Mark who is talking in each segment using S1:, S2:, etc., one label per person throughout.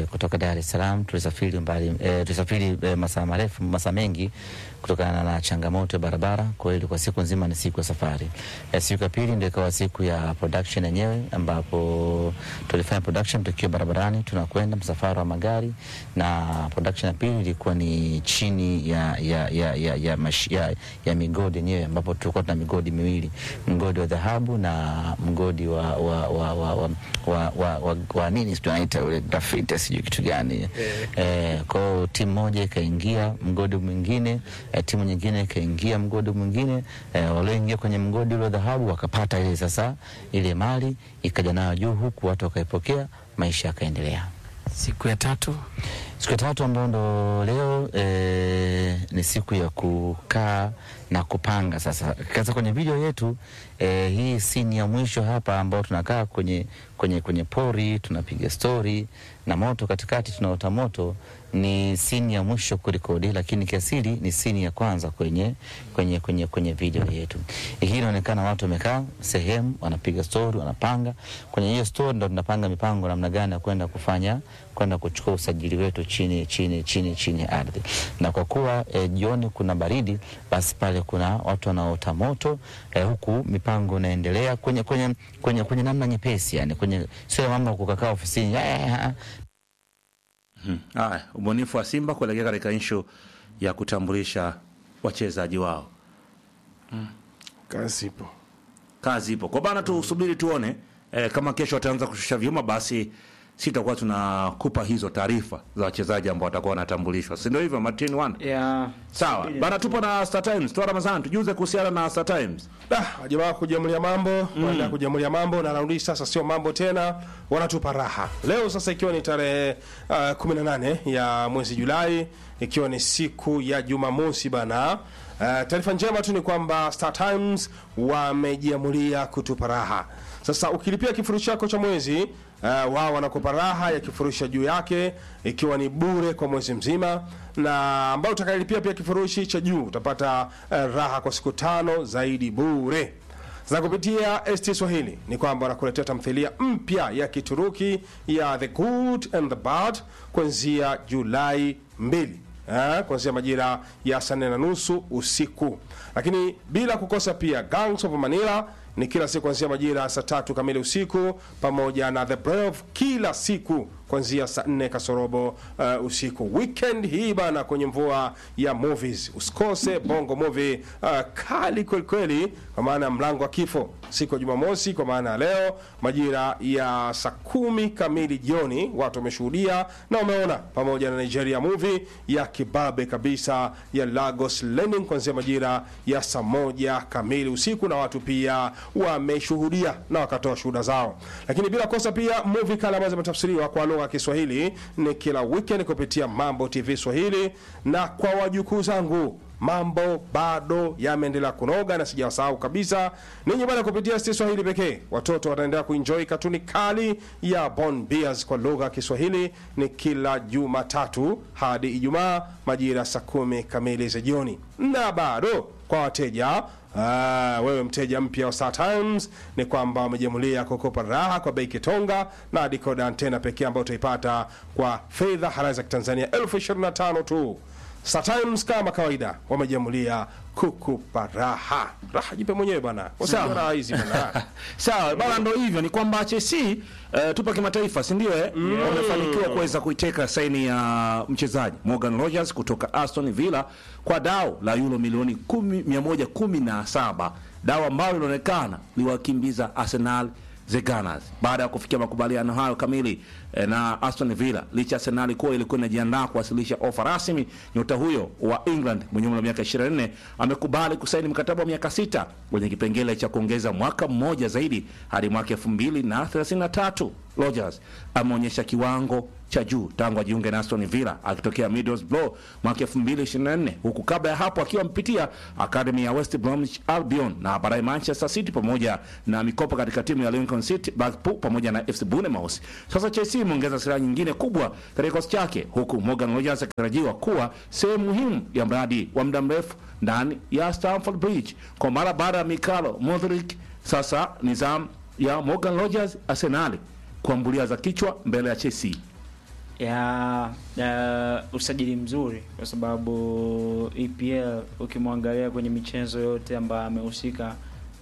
S1: kutoka Dar es Salaam tulisafiri mbali e, tulisafiri e, masaa marefu masaa mengi kutokana na changamoto ya barabara. Kwa hiyo ilikuwa siku nzima ni siku ya safari. E, siku ya pili ndio ikawa siku ya production yenyewe, ambapo tulifanya production tukiwa barabarani tunakwenda msafara wa magari, na production ya pili ilikuwa ni chini ya ya ya ya, ya, mash, ya, ya migodi yenyewe, ambapo tulikuwa tuna migodi miwili, mgodi wa dhahabu na mgodi wa wa wa wa, wa, wa, wa, wa, wa nini tunaita ule graffiti sijui kitu gani eh, kwa hiyo timu moja ikaingia mgodi mwingine eh, timu nyingine ikaingia mgodi mwingine eh, walioingia kwenye mgodi ule wa dhahabu wakapata ile sasa ile mali ikaja nayo juu huku watu wakaipokea maisha yakaendelea
S2: Siku ya tatu
S1: siku ya tatu ambayo ndo leo e, ni siku ya kukaa na kupanga sasa. Sasa kwenye video yetu e, hii sini ya mwisho hapa ambao tunakaa kwenye, kwenye, kwenye pori tunapiga stori na moto katikati tunaota moto ni sini ya mwisho kurekodi, lakini kiasili ni sini ya kwanza kwenye, kwenye, kwenye, kwenye video yetu. Hii inaonekana watu wamekaa sehemu wanapiga stori, wanapanga. Kwenye hiyo stori ndo tunapanga mipango namna gani ya kwenda kufanya kwenda kuchukua usajili wetu chini chini chini chini ya ardhi. Na kwa kuwa e, jioni kuna baridi, basi pale kuna watu wanaota moto e, huku mipango inaendelea kwenye, kwenye, kwenye, kwenye namna nyepesi, yani kwenye sio mambo kukakaa ofisini ya,
S3: Haya, ubunifu wa Simba kuelekea katika inshu ya kutambulisha wachezaji wao.
S4: Kazi ipo.
S3: Kazi ipo kwa bana, tusubiri tuone eh, kama kesho wataanza kushusha vyuma, basi sitakuwa tunakupa hizo taarifa za wachezaji ambao watakuwa wanatambulishwa, si ndio hivyo Martin Wanda?
S2: ya
S3: Sawa bana, tupo na Star Times tu Ramadhani, tujuze kuhusiana na Star Times.
S4: Ah, jamaa kujamulia mambo baada ya kujamulia mambo na raundi sasa sio mambo tena, wanatupa raha leo. Sasa ikiwa ni tarehe uh, 18 ya mwezi Julai, ikiwa ni siku ya Jumamosi bana. Uh, taarifa njema tu ni kwamba Star Times wamejiamulia kutupa raha. Sasa ukilipia kifurushi chako cha mwezi uh, wao wanakupa raha ya kifurushi juu yake ikiwa ni bure kwa mwezi mzima, na ambao utakayelipia pia kifurushi cha juu utapata uh, raha kwa siku tano zaidi bure. Sasa kupitia ST Swahili ni kwamba wanakuletea tamthilia mpya ya Kituruki ya The Good and the Bad kuanzia Julai 2 eh, kuanzia majira ya saa nne na nusu usiku, lakini bila kukosa pia Gangs of Manila ni kila siku kuanzia majira ya saa tatu kamili usiku, pamoja na The Brave kila siku kuanzia saa nne kasorobo uh, usiku. Weekend hii bana, kwenye mvua ya movies usikose bongo movie uh, kali kwelikweli, kwa maana ya mlango wa kifo siku ya Jumamosi, kwa maana ya leo majira ya saa kumi kamili jioni, watu wameshuhudia na wameona, pamoja na Nigeria movie ya kibabe kabisa ya Lagos Landing kuanzia majira ya saa moja kamili usiku, na watu pia wameshuhudia na wakatoa shuhuda zao, lakini bila kosa pia movie kale ambazo zimetafsiriwa kwa lugha ya Kiswahili ni kila weekend kupitia Mambo TV Swahili, na kwa wajukuu zangu mambo bado yameendelea kunoga na sijawasahau kabisa ninyi bana. Kupitia ST Swahili pekee watoto wataendelea kuenjoy katuni kali ya Bon Beers kwa lugha ya Kiswahili ni kila Jumatatu hadi Ijumaa majira saa kumi kamili za jioni, na bado kwa wateja Ah, wewe mteja mpya wa Star Times ni kwamba wamejamulia kukopa raha kwa bei kitonga na decoder antena pekee ambayo utaipata kwa fedha halali za Kitanzania elfu ishirini na tano tu. Star Times kama kawaida wamejamulia kukupa raha. Raha jipe mwenyewe bana. Usijua raha hizi bana.
S3: Sawa bana, ndo hivyo. Ni kwamba Chelsea uh, tupa kimataifa, si ndio? Eh, wamefanikiwa kuweza kuiteka saini ya mchezaji Morgan Rogers kutoka Aston Villa kwa dao la euro milioni 10 117, dao ambalo linaonekana liwakimbiza Arsenal the Gunners baada ya kufikia makubaliano hayo kamili eh, na Aston Villa. Licha ya Arsenal kuwa ilikuwa inajiandaa kuwasilisha ofa rasmi, nyota huyo wa England mwenye umri wa miaka 24 amekubali kusaini mkataba wa miaka sita kwenye kipengele cha kuongeza mwaka mmoja zaidi hadi mwaka 2033. Rodgers ameonyesha kiwango cha juu tangu ajiunge na Aston Villa akitokea Middlesbrough mwaka 2024 huku kabla ya hapo akiwa amepitia akademi ya West Bromwich Albion na baadaye Manchester City pamoja na mikopo katika timu ya Lincoln City, Blackpool pamoja na FC Bournemouth. Sasa Chelsea imeongeza silaha nyingine kubwa katika kikosi chake huku Morgan Rogers akitarajiwa kuwa sehemu muhimu ya mradi wa muda mrefu ndani ya Stamford Bridge kwa mara baada ya Mikhailo Modric. Sasa ni zamu ya Morgan Rogers Arsenal kuambulia za kichwa mbele ya Chelsea.
S2: ya, ya usajili mzuri kwa sababu EPL ukimwangalia kwenye michezo yote ambayo amehusika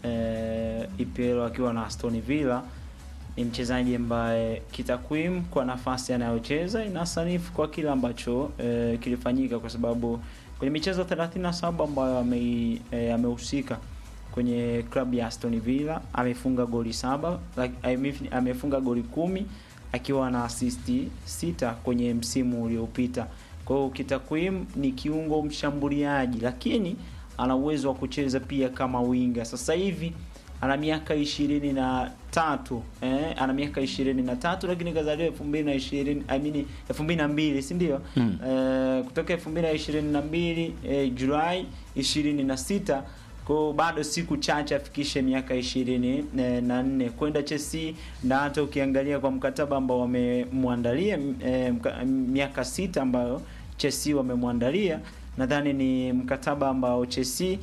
S2: eh, EPL akiwa na Aston Villa ni mchezaji ambaye kitakwimu kwa nafasi anayocheza inasanifu kwa kile ambacho eh, kilifanyika kwa sababu kwenye michezo 37 ambayo ame- eh, amehusika kwenye klabu ya Aston Villa amefunga goli saba like, ame- amefunga goli kumi akiwa na asisti sita kwenye msimu uliopita. Kwa hiyo kitakwimu ni kiungo mshambuliaji, lakini ana uwezo wa kucheza pia kama winga. Sasa hivi ana miaka ishirini na tatu eh, ana miaka ishirini na tatu lakini kazaliwa elfu mbili na ishirini I mean elfu mbili na mbili si ndio?
S1: Mm.
S2: Eh, kutoka elfu mbili na ishirini na mbili eh, Julai ishirini na sita kwa bado siku chache afikishe miaka ishirini na nne kwenda Chelsea, na hata ukiangalia kwa mkataba ambao wamemwandalia eh, mka- miaka sita ambayo Chelsea wamemwandalia, nadhani ni mkataba ambao Chelsea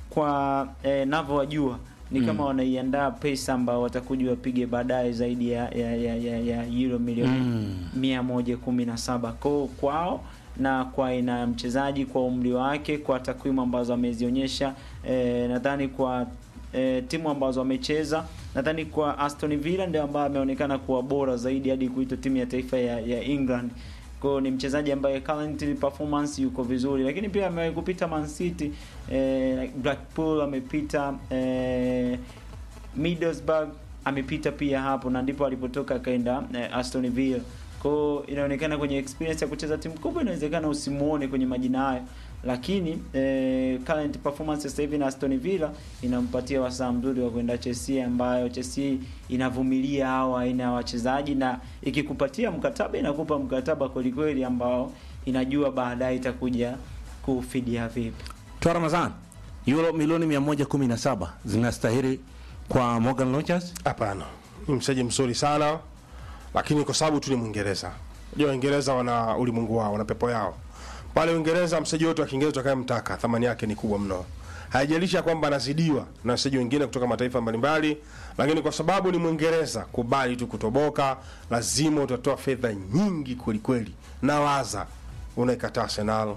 S2: kwa eh, navyowajua ni
S1: Mm.
S2: kama wanaiandaa pesa ambao watakuja wapige baadaye zaidi ya ya, ya, ya, ya euro milioni
S1: Mm.
S2: mia moja kumi na saba ko kwao na kwa aina ya mchezaji kwa umri wake kwa takwimu ambazo amezionyesha eh, nadhani kwa eh, timu ambazo amecheza nadhani kwa Aston Villa ndio ambaye ameonekana kuwa bora zaidi hadi kuitwa timu ya taifa ya, ya England kwa ni mchezaji ambaye currently performance yuko vizuri, lakini pia amewahi kupita Man City eh, Blackpool amepita eh, Middlesbrough amepita pia hapo na ndipo alipotoka akaenda eh, Aston Villa. Kwa hiyo inaonekana kwenye experience ya kucheza timu kubwa inawezekana usimuone kwenye majina hayo, lakini eh, current performance sasa hivi na Aston Villa inampatia wasaa mzuri wa kwenda Chelsea, ambayo Chelsea inavumilia hao aina ya wachezaji, na ikikupatia mkataba inakupa mkataba kweli kweli ambao inajua baadaye itakuja kufidia vipi.
S3: Toa Ramadhan, euro milioni 117 zinastahili kwa Morgan Rogers.
S4: Hapana, ni mchezaji mzuri sana, lakini kwa sababu tu ni Mwingereza. Unajua Waingereza wana ulimwengu wao, wana pepo yao. Pale Uingereza mchezaji wote wa Kiingereza utakayemtaka thamani yake ni kubwa mno. Haijalishi ya kwamba anazidiwa na wachezaji wengine kutoka mataifa mbalimbali, lakini kwa sababu ni Mwingereza, kubali tu kutoboka, lazima utatoa fedha nyingi kweli kweli. Nawaza unaikataa Arsenal,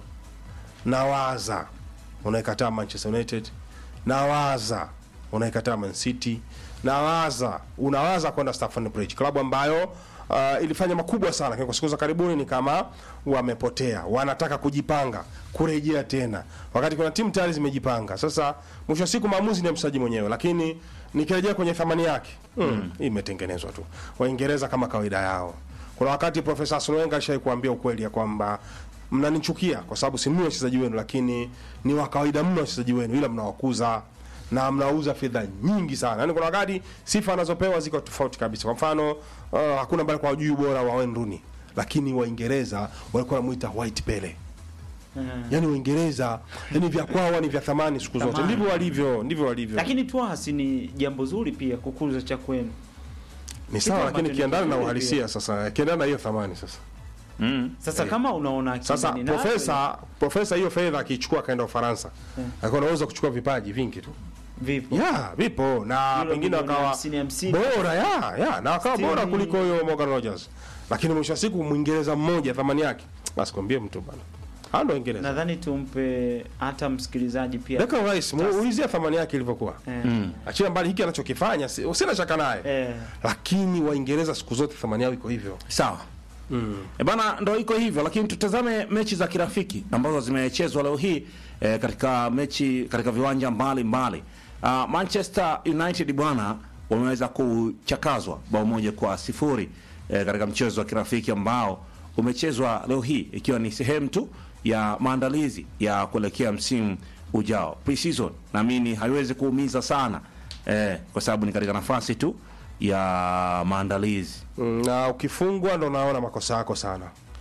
S4: nawaza unaikataa Manchester United, nawaza unaikataa Man City, nawaza unawaza kwenda Stamford Bridge, klabu ambayo uh, ilifanya makubwa sana, lakini kwa siku za karibuni ni kama wamepotea, wanataka kujipanga kurejea tena, wakati kuna timu tayari zimejipanga. Sasa mwisho wa siku maamuzi ni ya mchezaji mwenyewe, lakini nikirejea kwenye thamani yake mm, hii imetengenezwa tu. Waingereza kama kawaida yao kuna wakati Profesa Arsene Wenger alishawahi kuambia ukweli ya kwamba mnanichukia kwa sababu si mimi wachezaji wenu, lakini ni wa kawaida mno wachezaji wenu, ila mnawakuza na mnauza fedha nyingi sana. Yaani kuna wakati sifa anazopewa ziko tofauti kabisa. Kwa mfano uh, hakuna mbali kwa juu bora wa Wayne Rooney, lakini Waingereza walikuwa wanamuita White Pele. Yaani Waingereza yani vya kwao ni vya thamani siku zote.
S2: Thamani.
S4: Ndivyo walivyo, ndivyo walivyo.
S2: Lakini twasi ni jambo zuri pia kukuza cha kwenu.
S4: ni sawa,
S2: kitu
S4: lakini
S2: ambacho ni
S4: kiendana na
S2: kizuri
S4: uhalisia sasa, kiendana na hiyo thamani sasa.
S2: Sasa kama unaona
S4: Sasa
S2: akili nayo,
S4: profesa profesa hiyo fedha akichukua akaenda Ufaransa, alikuwa anaweza kuchukua vipaji vingi tu.
S2: vipo
S4: ya vipo na
S2: Euro
S4: pengine
S2: milioni
S4: wakawa
S2: hamsini, hamsini.
S4: bora ya ya na wakawa
S2: Still
S4: bora
S2: ni-
S4: kuliko huyo Morgan Rogers, lakini mwisho wa siku Mwingereza mmoja thamani yake basi kwambie mtu bana, hao ndio Waingereza.
S2: nadhani tumpe hata msikilizaji pia
S4: Declan Rice muulizia thamani yake ilivyokuwa,
S2: eh,
S4: achia mbali hiki anachokifanya, si- sina shaka naye,
S2: eh,
S4: lakini Waingereza siku zote thamani yao iko hivyo.
S3: Sawa. E bana, ndo iko hivyo, lakini tutazame mechi za kirafiki ambazo zimechezwa leo hii e, katika mechi katika viwanja mbalimbali. Uh, Manchester United bwana wameweza kuchakazwa bao moja kwa sifuri e, katika mchezo wa kirafiki ambao umechezwa leo hii ikiwa ni sehemu tu ya maandalizi ya kuelekea msimu ujao pre-season. Naamini haiwezi kuumiza sana e, kwa sababu ni katika nafasi tu ya maandalizi.
S4: Mm, na ukifungwa ndo unaona makosa yako sana.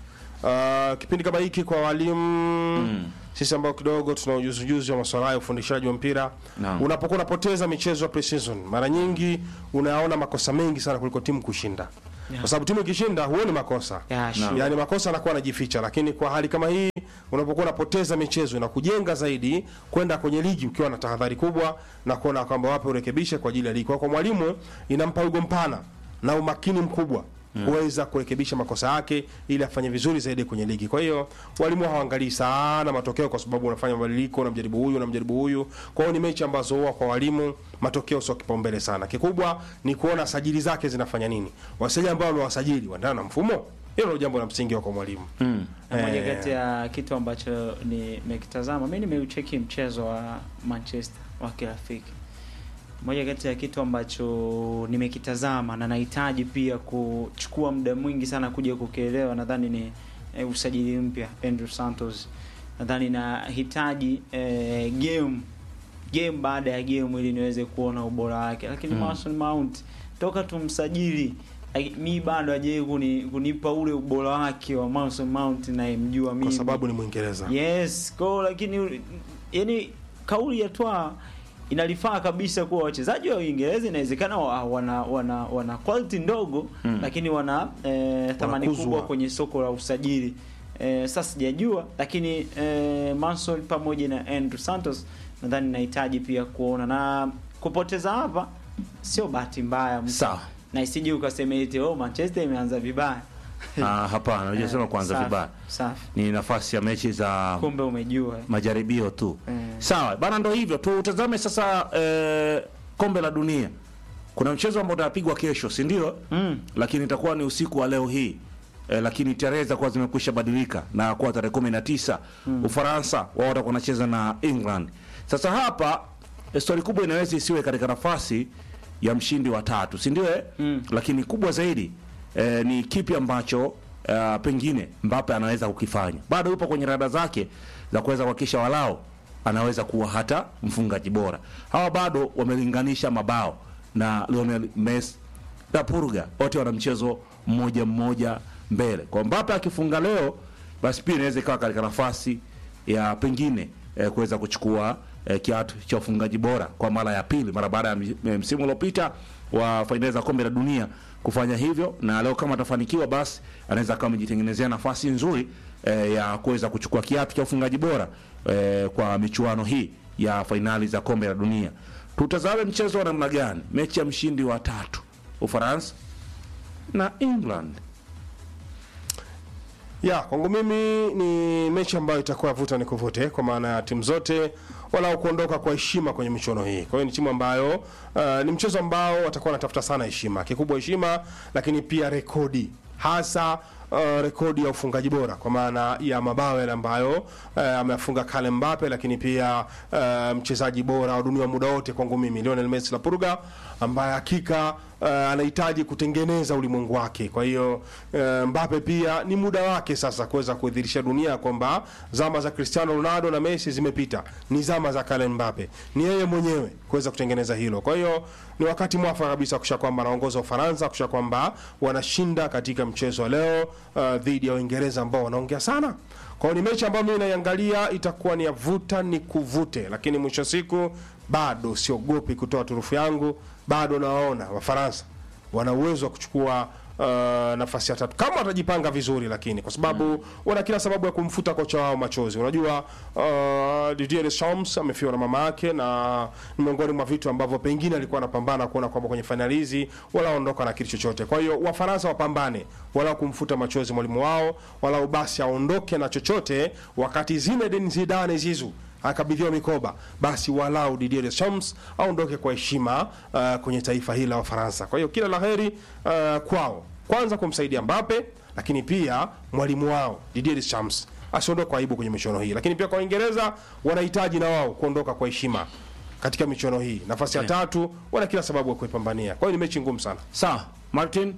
S4: Uh, kipindi kama hiki kwa walimu sisi ambao kidogo tuna ujuzi ujuzi wa masuala ya ufundishaji wa mpira
S3: Naam.
S4: unapokuwa unapoteza michezo ya pre-season mara nyingi unaona makosa mengi sana kuliko timu kushinda kwa sababu timu ikishinda huoni makosa
S2: ya, sure.
S4: yaani makosa anakuwa anajificha, lakini kwa hali kama hii unapokuwa unapoteza michezo na kujenga zaidi kwenda kwenye ligi ukiwa na tahadhari kubwa na kuona kwamba wapi urekebishe kwa ajili ya ligi. Kwa kwa mwalimu inampa wigo mpana na umakini mkubwa kuweza kurekebisha makosa yake ili afanye vizuri zaidi kwenye ligi. Kwa hiyo walimu hawaangalii sana matokeo, kwa sababu unafanya mabadiliko, unamjaribu huyu, unamjaribu huyu. Kwa hiyo ni mechi ambazo huwa kwa walimu matokeo sio kipaumbele sana. Kikubwa ni kuona sajili zake zinafanya nini, wasajili ambao wamewasajili wanaendana na mfumo. Hilo ndio jambo la msingi kwa mwalimu.
S2: Na moja
S4: Eh.
S2: kati ya kitu ambacho nimekitazama mi nimeucheki mchezo wa Manchester wa kirafiki. Moja kati ya kitu ambacho nimekitazama na nahitaji pia kuchukua muda mwingi sana kuja kukielewa, nadhani ni eh, usajili mpya Andrew Santos. Nadhani nahitaji eh, game game baada ya game ili niweze kuona ubora wake, lakini Mason Mount toka tumsajili ai- mi bado hajai kuni, kunipa ule ubora wake wa Mason Mount nayemjua mimi
S4: Kwa sababu ni Mwingereza.
S2: yes ko lakini yani kauli ya Twa inalifaa kabisa kuwa wachezaji wa Uingereza inawezekana wa- wana wana wana quality ndogo lakini wana eh, thamani
S4: Wanakuzwa.
S2: kubwa kwenye soko la usajili eh, sasa sijajua lakini eh, Manson pamoja na Andrew Santos nadhani nahitaji pia kuona na kupoteza hapa sio bahati mbaya mtu.
S3: Sawa.
S2: na isije ukasema eti oh Manchester imeanza vibaya
S3: Ah, hapana, hujasema
S2: Eh,
S3: kwanza
S2: safi,
S3: vibaya.
S2: safi
S3: Ni nafasi ya mechi za
S2: kumbe umejua
S3: majaribio tu.
S2: Eh.
S3: Sawa bana, ndo hivyo tutazame sasa eh, kombe la dunia. Kuna mchezo ambao utapigwa kesho, si ndio?
S2: Mm.
S3: Lakini itakuwa ni usiku wa leo hii eh, lakini tarehe zitakuwa zimekwisha badilika na kuwa tarehe kumi na tisa Ufaransa wao watakuwa wanacheza na England. Sasa hapa eh, stori kubwa inaweza isiwe katika nafasi ya mshindi wa tatu, si ndio? eh?
S2: Mm.
S3: Lakini kubwa zaidi eh, ni kipi ambacho eh, pengine Mbappe anaweza kukifanya. Bado yupo kwenye rada zake za kuweza kuhakikisha walao anaweza kuwa hata mfungaji bora. Hawa bado wamelinganisha mabao na Lionel Messi na Purga, wote wana mchezo mmoja mmoja mbele. Kwa Mbappe akifunga leo, basi pia inaweza ikawa katika nafasi ya pengine eh, kuweza kuchukua eh, kiatu cha ufungaji bora kwa mara ya pili mara baada ya mi- eh, msimu uliopita wa fainali za kombe la dunia kufanya hivyo, na leo kama atafanikiwa, basi anaweza kama amejitengenezea nafasi nzuri eh, ya kuweza kuchukua kiatu cha ufungaji bora eh, kwa michuano hii ya fainali za kombe la dunia. Tutazame mchezo wa namna gani, mechi ya mshindi wa tatu Ufaransa na England.
S4: Ya, kwangu mimi ni mechi ambayo itakuwa vuta ni kuvute kwa maana ya timu zote walau kuondoka kwa heshima kwenye michuano hii. Kwa hiyo ni timu ambayo uh, ni mchezo ambao watakuwa wanatafuta sana heshima, kikubwa heshima, lakini pia rekodi hasa uh, rekodi ya ufungaji bora kwa maana ya mabao yale ambayo uh, ameafunga Kylian Mbappe, lakini pia uh, mchezaji bora wa dunia muda wote kwangu mimi Lionel Messi la Purga, ambaye hakika uh, anahitaji kutengeneza ulimwengu wake. Kwa hiyo uh, Mbappe pia ni muda wake sasa kuweza kudhihirisha dunia kwamba zama za Cristiano Ronaldo na Messi zimepita, ni zama za Kylian Mbappe, ni yeye mwenyewe kuweza kutengeneza hilo. Kwa hiyo ni wakati mwafaka kabisa kusha kwamba anaongoza Ufaransa, kusha kwamba wanashinda katika mchezo wa leo uh, dhidi ya Uingereza ambao wanaongea sana. Kwa hiyo ni mechi ambayo mimi naiangalia itakuwa ni ya vuta ni kuvute, lakini mwisho wa siku bado siogopi kutoa turufu yangu, bado nawaona Wafaransa wana uwezo wa kuchukua uh, nafasi ya tatu kama watajipanga vizuri, lakini kwa sababu wana kila sababu ya kumfuta kocha wao machozi. Unajua uh, Didier Deschamps amefiwa na mama yake, na ni miongoni mwa vitu ambavyo pengine alikuwa anapambana kuona kwamba kwenye fainali hizi wala ondoka na kitu chochote. Kwa hiyo Wafaransa wapambane wala kumfuta machozi mwalimu wao, wala basi aondoke na chochote, wakati Zinedine Zidane Zizou akabidhiwa mikoba basi walau Didier Deschamps aondoke kwa heshima uh, kwenye taifa hili la Ufaransa. Kwa hiyo kila laheri uh, kwao, kwanza kumsaidia Mbappe, lakini pia mwalimu wao Didier Deschamps asiondoke kwa aibu kwenye michuano hii, lakini pia kwa Uingereza wanahitaji na wao kuondoka kwa heshima katika michuano hii. Nafasi ya tatu wana kila sababu ya kuipambania. Kwa hiyo ni mechi ngumu sana.
S3: Sawa, Martin.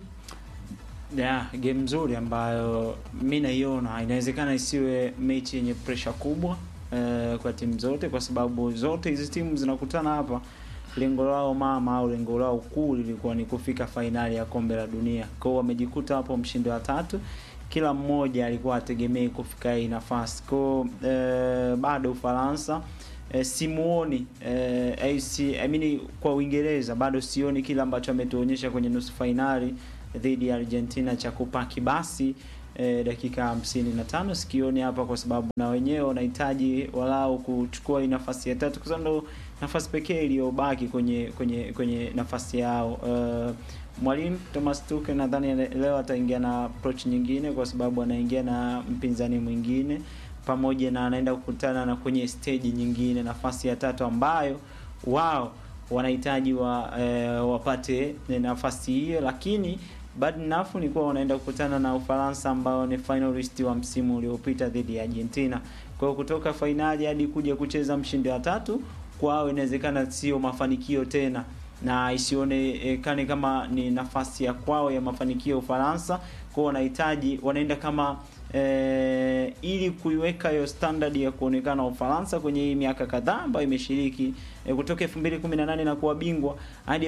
S2: yeah, game nzuri ambayo mi naiona inawezekana isiwe mechi yenye presha kubwa eh, kwa timu zote, kwa sababu zote hizi timu zinakutana hapa, lengo lao mama au lengo lao kuu lilikuwa ni kufika fainali ya kombe la dunia. Kwao wamejikuta hapo mshindi wa tatu, kila mmoja alikuwa ategemei kufika hii nafasi. Kwao eh, bado Ufaransa eh, simuoni eh, AC, I mean, kwa Uingereza bado sioni kile ambacho ametuonyesha kwenye nusu fainali dhidi ya Argentina cha kupaki basi eh, dakika hamsini na tano sikioni hapa, kwa sababu na wenyewe wanahitaji walau kuchukua hii nafasi ya tatu, kwa sababu ndo nafasi pekee iliyobaki kwenye kwenye kwenye nafasi yao. Uh, mwalimu Thomas Tuchel nadhani le- leo ataingia na approach nyingine, kwa sababu anaingia na mpinzani mwingine pamoja na anaenda kukutana na kwenye stage nyingine, nafasi ya tatu ambayo wao wanahitaji wa, eh, wapate nafasi hiyo, lakini bad enough ni kuwa wanaenda kukutana na Ufaransa ambao ni finalist wa msimu uliopita dhidi ya Argentina. Kwa hiyo kutoka fainali hadi kuja kucheza mshindi wa tatu kwao inawezekana sio mafanikio tena na isionekane kama ni nafasi ya kwao ya mafanikio ya Ufaransa. Kwao wanahitaji wanaenda kama eh, ili kuiweka hiyo standard ya kuonekana Ufaransa kwenye hii miaka kadhaa ambayo imeshiriki eh, kutoka 2018 na kuwa bingwa hadi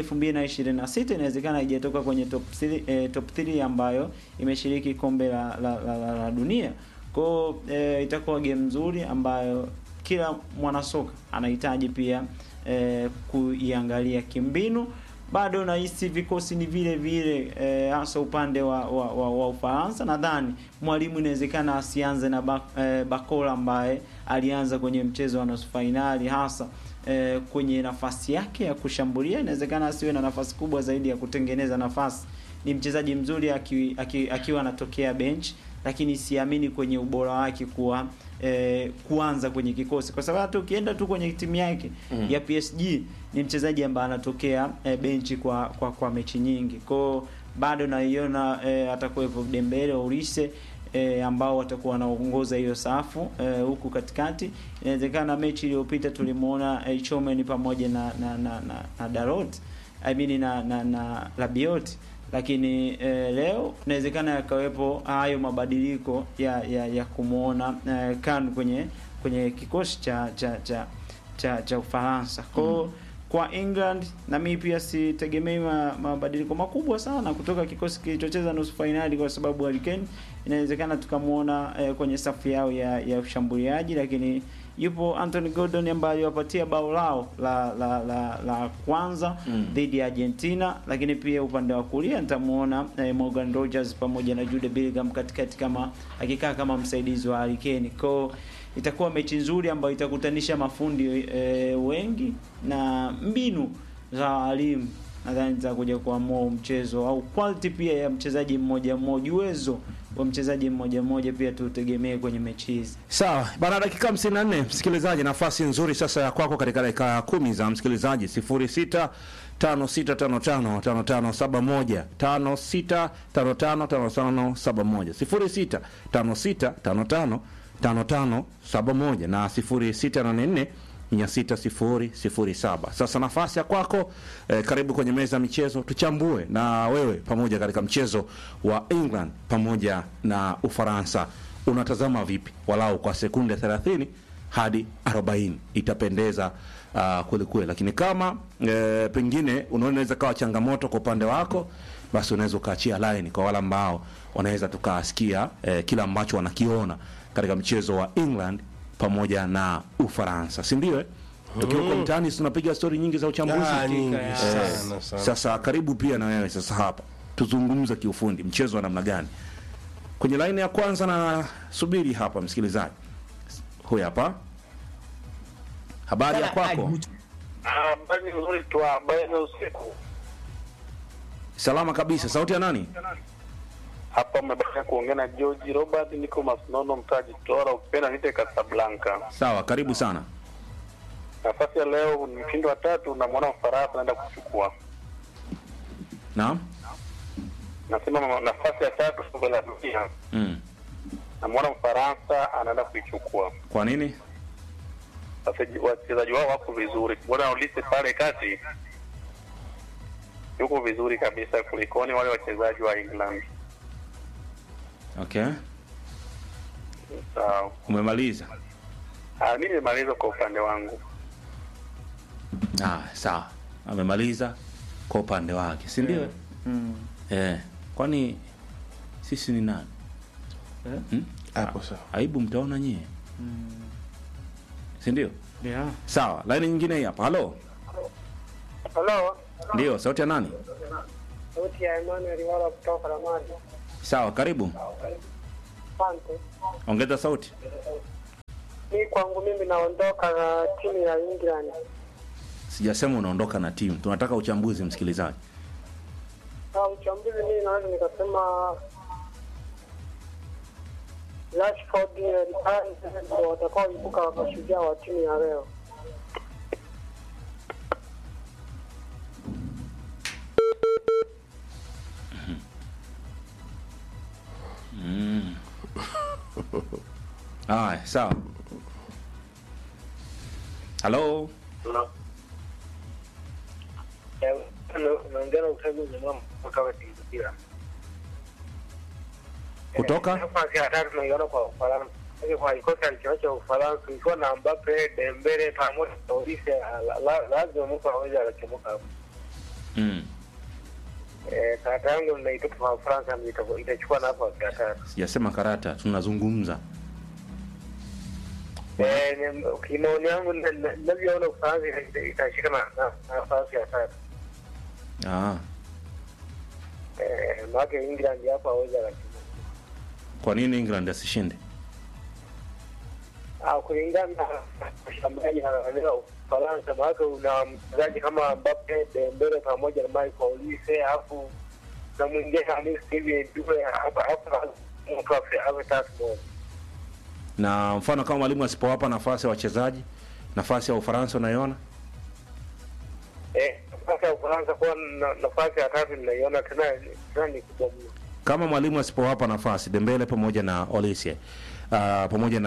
S2: 2026 inawezekana haijatoka kwenye top 3 eh, top 3 ambayo imeshiriki kombe la, la, la, la, la dunia. Kwao eh, itakuwa game nzuri ambayo kila mwanasoka anahitaji pia eh, kuiangalia kimbinu. Bado nahisi vikosi ni vile vile eh, hasa upande wa, wa, wa, wa Ufaransa. Nadhani mwalimu inawezekana asianze na ba, eh, Bakola ambaye alianza kwenye mchezo wa nusu fainali hasa eh, kwenye nafasi yake ya kushambulia. Inawezekana asiwe na nafasi kubwa zaidi ya kutengeneza nafasi. Ni mchezaji mzuri aki, aki, akiwa anatokea bench, lakini siamini kwenye ubora wake kuwa eh, kuanza kwenye kikosi kwa sababu hata ukienda tu kwenye timu yake mm. ya PSG ni mchezaji ambaye anatokea eh, benchi kwa, kwa kwa mechi nyingi kwao bado naiona eh, atakuwepo Dembele Olise eh, ambao watakuwa wanaongoza hiyo safu eh, huku katikati. Inawezekana mechi iliyopita tulimuona eh, Chomen pamoja na na, na, na, na Dalot I mean na na, na Rabiot lakini eh, leo inawezekana yakawepo hayo mabadiliko ya ya, ya kumwona eh, kan kwenye kwenye kikosi cha cha cha cha, cha Ufaransa kwao mm. Kwa England na mimi pia sitegemei ma, mabadiliko makubwa sana kutoka kikosi kilichocheza nusu fainali, kwa sababu Harry Kane inawezekana tukamwona eh, kwenye safu yao ya, ya ushambuliaji, lakini yupo Anthony Gordon ambaye aliwapatia bao lao la la, la, la kwanza mm. dhidi ya Argentina, lakini pia upande wa kulia nitamuona eh, Morgan Rogers pamoja na Jude Bellingham katikati kama akikaa kama msaidizi wa Harry Kane kwao itakuwa mechi nzuri ambayo itakutanisha mafundi e, wengi na mbinu za walimu nadhani zitakuja kuamua mchezo au quality pia ya mchezaji mmoja mmoja, uwezo wa mchezaji mmoja mmoja pia tutegemee kwenye mechi hizi.
S3: Sawa bana, dakika 54 msikilizaji, nafasi nzuri sasa ya kwako katika dakika kumi za msikilizaji 06 56555571 56555571 06 56555571 na 0684 60007. Sasa nafasi ya kwako eh, karibu kwenye meza ya michezo, tuchambue na wewe pamoja katika mchezo wa England pamoja na Ufaransa. Unatazama vipi, walau kwa sekunde 30 hadi 40 itapendeza uh, kweli kweli, lakini kama eh, pengine unaona inaweza kawa changamoto kwa upande wako, basi unaweza ukaachia line kwa wale ambao wanaweza tukasikia eh, kila ambacho wanakiona katika mchezo wa England pamoja na Ufaransa, si ndio? eh? Tukiwa kwa mtaani tunapiga stori nyingi za uchambuzi.
S4: Ah, nyingi
S2: ya-
S4: sana sana.
S3: Sasa karibu pia na wewe sasa hapa tuzungumze kiufundi mchezo wa namna gani kwenye laini ya kwanza, na subiri hapa msikilizaji huyu hapa. Habari ya kwako?
S5: Habari nzuri tu, habari za usiku.
S3: Salama kabisa. Sauti ya nani?
S5: Hapa umebakia kuongea na George Robert, niko Masnono, mtaji Tora, ukipenda nite Casablanca.
S3: Sawa, karibu sana.
S5: Nafasi ya leo ni mshindi wa tatu, namwona Ufaransa anaenda kuchukua.
S3: Naam.
S5: Nasema ma- nafasi ya tatu kombe la dunia,
S3: Mm.
S5: namwona Ufaransa anaenda kuichukua.
S3: Kwa nini?
S5: Wachezaji- Wachezaji wao wako vizuri, bwana Ulise pale kati yuko vizuri kabisa kulikoni wale wachezaji wa England.
S3: Okay,
S5: Sawa.
S3: umemaliza.
S5: Ah, mimi nimemaliza kwa upande wangu.
S3: Ah, sawa, amemaliza kwa upande wake, si ndio?
S2: Mm.
S3: Eh, kwani sisi ni nani?
S2: Eh?
S3: Hmm?
S4: Hapo sawa.
S3: Aibu mtaona nyie, si ndio?
S2: Yeah.
S3: Sawa, laini nyingine hii hapa. Halo,
S6: Halo,
S3: ndio sauti ya nani?
S6: sauti ya Emmanuel wala kutoka Ramadi.
S3: Sawa, karibu,
S6: Asante.
S3: ongeza sauti.
S6: Mi kwangu mimi naondoka na timu ya England.
S3: Sijasema unaondoka na timu, tunataka uchambuzi, msikilizaji.
S6: Ah, uchambuzi mimi naweza nikasema Rashford na Eriksen ndio watakaoibuka mashujaa wa timu ya leo.
S3: Haya, sawa. Halo,
S6: Naongea na uchaguzi mwema kutoka Tigila.
S3: kutoka
S6: Nafasi ya tatu tunaiona kwa Ufaransa. Lakini Kwa kikosi alichoacha Ufaransa ikiwa na Mbappe, Dembele pamoja na Olise, la- la- lazima mtu aweze akachomoka hapo.
S3: mm.
S6: Eh, Karata yangu naitupa kwa Ufaransa ndio itakuwa- itachukua nafasi ya tatu.
S3: Sijasema karata, tunazungumza.
S6: Eh, ni- kimaoni yangu na- na- ninavyoona Ufaransa ita- itashika na na- nafasi ya tatu.
S3: Ah,
S6: Eh, maana England hapo hawezi akachomoka.
S3: kwa nini England asishinde?
S6: Ah, kulingana na ushambuliaji na na Ufaransa, maana una mchezaji kama Mbappe, Dembele pamoja na Michael Olise, alafu na mwingine Hamis hivi Due hapa hapa mtu afe awe tatu moja.
S3: Na mfano kama mwalimu asipowapa nafasi ya wachezaji, nafasi ya Ufaransa unaiona?
S6: Eh, nafasi ya Ufaransa kuwa na nafasi ya tatu ninaiona tena tena ni kubwa mno.
S3: Kama mwalimu asipowapa nafasi Dembele pamoja na Olise uh, pamoja na